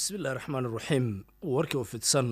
bismillahi raxmaan iraxiim warkii u fidsan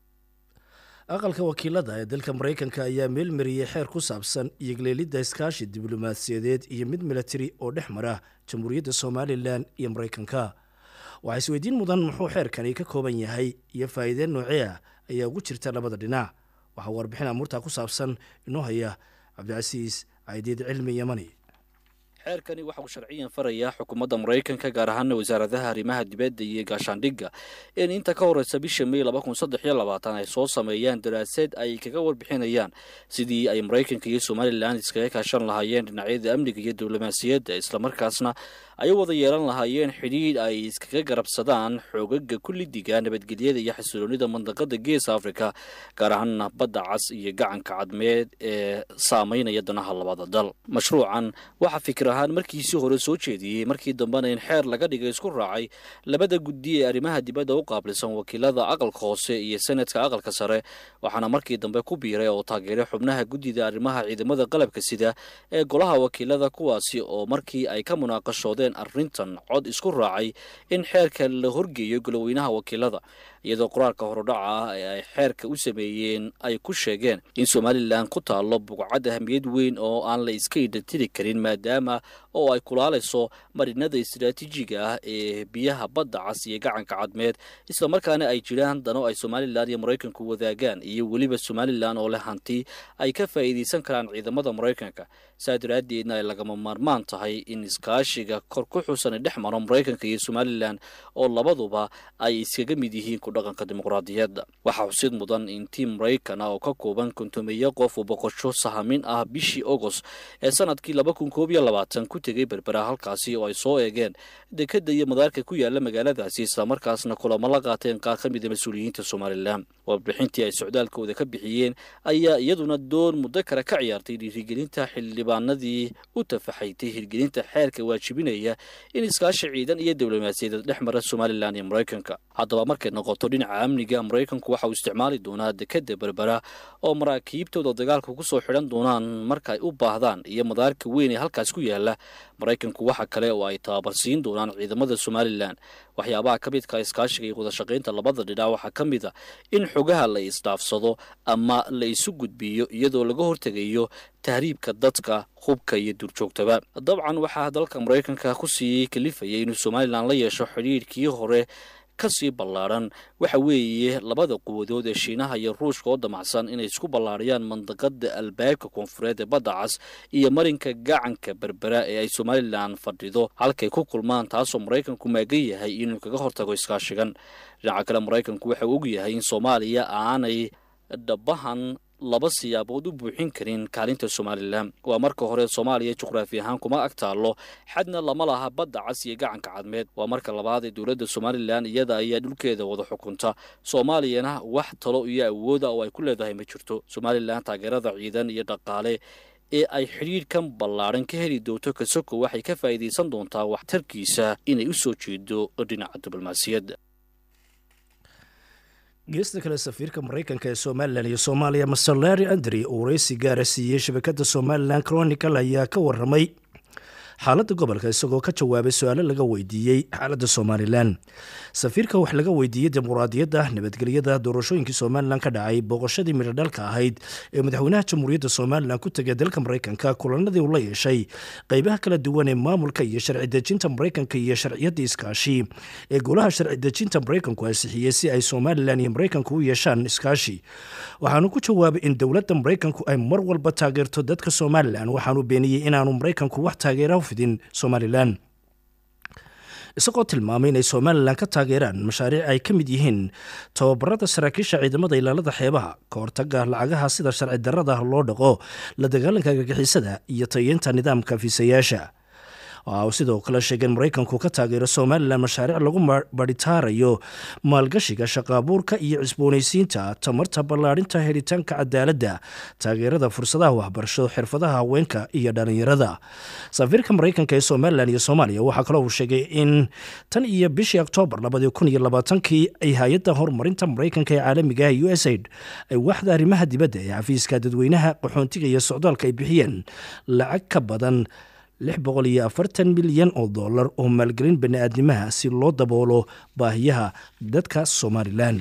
aqalka wakiilada ee dalka maraykanka ayaa meelmariyey xeer ku saabsan iyogleelidda iskaashi diblomaasiyadeed iyo mid milatari oo dhex mara jamhuuriyadda somalilan iyo maraykanka waxaa isweydiin mudan muxuu xeerkani ka kooban yahay iyo faa'iideen noocee ah ayaa ugu jirta labada dhinac waxaa warbixin amuurtaa ku saabsan inoo haya cabdicasiis caydiid cilmi yamani xeerkani waxa uu sharciyan farayaa xukuumadda maraykanka gaar ahaana wasaaradaha arrimaha dibadda iyo gaashaandhigga in inta ka horreysa bisha may laba kun saddex iyo labaatan ay soo sameeyaan daraasaed ay kaga warbixinayaan sidii ay maraykanka iyo somalilan iskaga kaashan lahaayeen dhinacyada amniga iyo diblomaasiyadda islamarkaasna ay u wada yeelan lahaayeen xidhiidh ay iskaga garabsadaan xoogaga kullidiga nabadgelyada iyo xasiloonida mandaqada geesa afrika gaar ahaana badda cas iyo gacanka cadmeed ee saameynaya danaha labada dal mashruucan waxaa fikir ahaan markiisii hore soo jeediyey markii dambena in xeer laga dhigay isku raacay labada guddi ee arrimaha dibadda u qaabilsan wakiilada aqalka hoose iyo senadka aqalka sare waxaana markii dambe ku biiray oo taageeray xubnaha guddida arrimaha ciidamada qalabka sida ee golaha wakiilada kuwaasi oo markii ay ka munaaqashoodeen arrintan cod isku raacay in xeerka la horgeeyo goloweynaha wakiilada iyadoo qoraalka horudhaca ah ee ay xeerka u sameeyeen ay ku sheegeen in somalilan ku taallo buqcad ahamiyad weyn oo aan la iska idhatiri karin maadaama oo ay kulaalayso marinada istaraatiijiga ah ee biyaha badda cas iyo gacanka cadmeed islamarkaana ay jiraan dano ay somalilan iyo maraykanku wadaagaan iyo weliba somalilan oo leh hanti ay ka faa'iidaysan karaan ciidamada maraykanka saa daraaddeedna ay lagama maarmaan tahay in iskaashiga kor ku xusan dhex maro maraykanka iyo somalilan oo labaduba ay iskaga mid yihiin ku dhaqanka dimuqraadiyadda waxaa xusid mudan in tiim maraykan ah oo ka kooban kontomeeyo qof uu boqosho sahamin ah bishii agost ee sanadkii laba kun koob iyo labaatan ku tegay berbera halkaasi oo ay soo eegeen dekadda iyo madaarka ku yaala magaaladaasi islamarkaasna kulamo la qaateen qaar ka mida mas-uuliyiinta somalilan warbixintii ay socdaalkooda ka bixiyeen ayaa iyaduna doon muddo kale ka ciyaartay dhiirigelinta xildhibaanadii u tafaxaytay hirgelinta xeerka waajibinaya in iskaashi ciidan iyo diblomaasiyadeed dhex mara somalilan iyo maraykanka haddaba markay noqoto dhinaca amniga maraykanku waxa uu isticmaali doonaa dekadda berbera oo maraakiibtooda dagaalka ku soo xidhan doonaan marka ay u baahdaan iyo madaarka weyn ee halkaas ku yaala maraykanku waxa kale oo ay tababarsiin doonaan ciidamada somalilan waxyaabaha ka midka iskaashiga iyo wadashaqaynta labada dhinac waxaa ka mid a in xogaha la isdhaafsado ama la isu gudbiyo iyadoo laga hortegayo tahriibka dadka hubka iyo duurjoogtaba dabcan waxaa dalka maraykanka kusii kalifayay inuu somalilan la yeesho xidhiidhkii hore kasii ballaadhan waxa weeye labada quwadood ee shiinaha iyo ruushka oo damacsan inay isku ballaadhiyaan mandaqada albaabka koonfureed ee badda cas iyo marinka gacanka berbera ee ay somalilan fadhido halkay ku kulmaan taasoo maraykanku maagan yahay inuu kaga hortago iskaashigan dhinaca kale maraykanku waxa uu og yahay in soomaaliya aanay dhabahan laba siyaabood u buuxin karin kaalinta somalilan waa marka hore soomaaliya juqraafi ahaan kuma ag taallo xadna lama laha badda cas iyo gacanka cadmeed waa marka labaad ee dowladda somalilan iyada ayaa dhulkeeda wada xukunta soomaaliyana wax talo iyo awooda oo ay ku leedahay ma jirto somalilan taageerada ciidan iyo dhaqaale ee ay xidhiidhkan ballaadhan ka heli doonto kasoko waxay ka faa'iidaysan doontaa waxtarkiisa inay u soo jeedo dhinaca diblomaasiyadda geesta kale safiirka maraykanka ee somalilan iyo soomaaliya master larry andri oo wareysi gaara siiyey shabakadda somalilan chronicle ayaa ka waramay xaaladda gobolka isagoo ka jawaabay su-aalo laga weydiiyey xaaladda somalilan safiirka wax laga weydiiyey dimuqraadiyadda nabadgelyada doorashooyinkii somalilan ka dhacay booqashadii midhodhalka ahayd ee madaxweynaha jamhuuriyadda somalilan ku tegay dalka maraykanka kulanadii uu la yeeshay qeybaha kala duwan ee maamulka iyo sharci dejinta maraykanka iyo sharciyadda iskaashi ee golaha sharci dejinta maraykanku ansixiyey si ay somalilan iyo maraykanku u yeeshaan iskaashi waxaanu ku jawaabay in dowladda maraykanku ay mar walba taageerto dadka somalilan waxaanu beeniyey inaanu maraykanku wax taageera somalilan isagoo tilmaamay inay somalilan ka taageeraan mashaariic ay ka mid yihiin tababarada saraakiisha ciidamada ilaalada xeebaha ka hortaga lacagaha sida sharci darada loo dhaqo la dagaalanka gagixisada iyo tayeynta nidaamka fiisayaasha waxa uu sidoo kale sheegay in maraykanku ka taageero somalilan mashaariic lagu badhitaarayo maalgashiga shaqaabuurka iyo cisboonaysiinta tamarta ballaadhinta helitaanka cadaaladda taageerada fursadaha waxbarasho xirfadaha haweenka iyo dhallinyarada safiirka maraykanka ee somalilan iyo soomaaliya waxaa kaloo uu sheegay in tan iyo bishii oktoobar labadii kun iyo labaatankii ay hay-adda horumarinta maraykanka ee caalamiga ah u s aid ay waxda arrimaha dibadda ee xafiiska dadweynaha qaxoontiga iyo socdaalka ay bixiyeen lacag ka badan lix boqol iyo afartan milyan oo dollar oo maalgelin bani-aadnimaha si loo daboolo baahiyaha dadka somalilan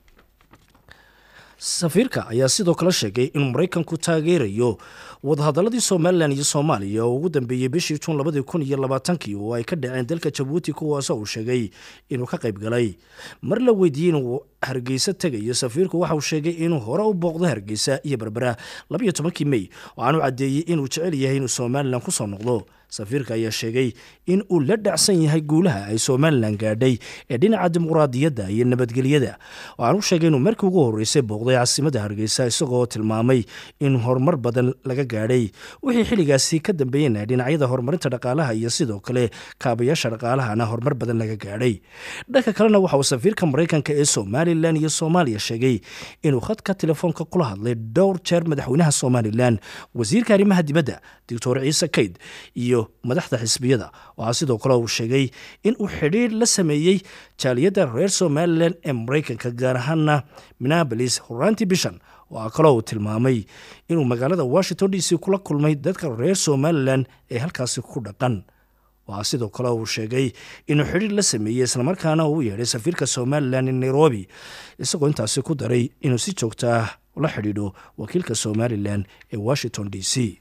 safiirka ayaa sidoo kale sheegay inuu maraykanku taageerayo wadahadaladii somalilan iyo soomaaliya oo ugu dambeeyey bishii juun labadii kun iyo labaatankii oo ay ka dhaceen dalka jabuuti kuwaasoo uu sheegay inuu ka qayb galay mar la weydiiyey inuu hargeysa tegayo safiirku waxa uu sheegay inuu hore u booqdo hargeysa iyo berbera labayo tobankii mey waxaanu caddeeyey inuu jecel yahay inuu somalilan kusoo noqdo safiirka ayaa sheegay in uu la dhacsan yahay guulaha ay somalilan gaadhay ee dhinaca dimuqraadiyadda iyo nabadgelyada waxaanu sheegay inuu markii ugu horreysay booqday caasimadda hargeysa isagoo tilmaamay in horumar badan laga gaadhay wixii xilligaasi ka dambeeyena dhinacyada horumarinta dhaqaalaha iyo sidoo kale kaabayaasha dhaqaalahana horumar badan laga gaadhay dhanka kalena waxa uu safiirka maraykanka ee somalilan iyo soomaaliya sheegay inuu khadka telefoonka kula hadlay dhowr jeer madaxweynaha somalilan wasiirka arrimaha dibadda doctor ciise kayd iyo madaxda xisbiyada waxaa sidoo kale uu sheegay in uu xidhiir la sameeyey jaaliyadda reer somalilan ee maraykanka gaar ahaana minneabolis horaantii bishan waxaa kaloo uu tilmaamay inuu magaalada washington d c kula kulmay dadka reer somalilan ee halkaasi ku dhaqan waxaa sidoo kale uu sheegay inuu xidhiir la sameeyey islamarkaana uu yeedhay safiirka somalilan ee nairobi isagoo intaasi ku daray inuu si joogta ah la xidhiidho wakiilka somalilan ee washington d c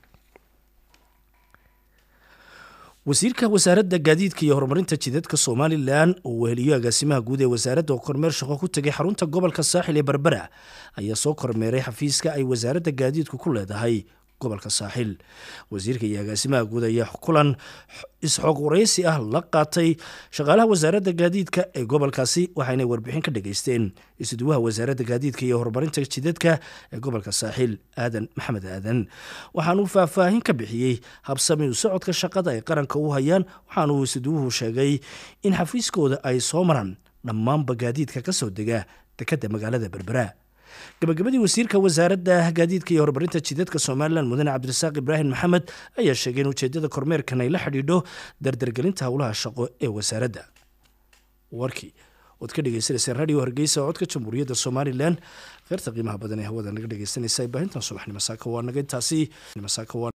wasiirka wasaaradda gaadiidka iyo horumarinta jidadka somalilan oo weheliyo agaasimaha guud ee wasaaradda oo kormeer shaqo ku tegay xarunta gobolka saaxil ee berbera ayaa soo kormeeray xafiiska ay wasaaradda gaadiidku ku leedahay gobolka saaxil wasiirka iyo agaasimaha guud ayaa kulan isxoog waraysi ah la qaatay shaqaalaha wasaaradda gaadiidka ee gobolkaasi waxayna warbixin ka dhageysteen isuduwaha wasaaradda gaadiidka iyo horumarinta jidadka ee gobolka saaxil aadan maxamed aadan waxaanuu faahfaahin ka bixiyey habsami u socodka shaqada ay qaranka u hayaan waxaanuu isuduwuhu sheegay in xafiiskooda ay soo maraan dhammaanba gaadiidka ka soo dega dekadda magaalada berbera gabagabadii wasiirka wasaaradda gaadiidka iyo horumarinta jidadka somalilan mudane cabdirasaaq ibraahim maxamed ayaa sheegay in ujeedada kormeerkan ay la xidhiidho dardargelinta howlaha shaqo ee wasaaradda warkii ood ka dhegeysanaysa radio hargeysa codka jamhuuriyadda somalilan kheyrta qiimaha badan ee hawada naga dhegeysanaysa baahintan subaxnimo saaka waa naga intaasi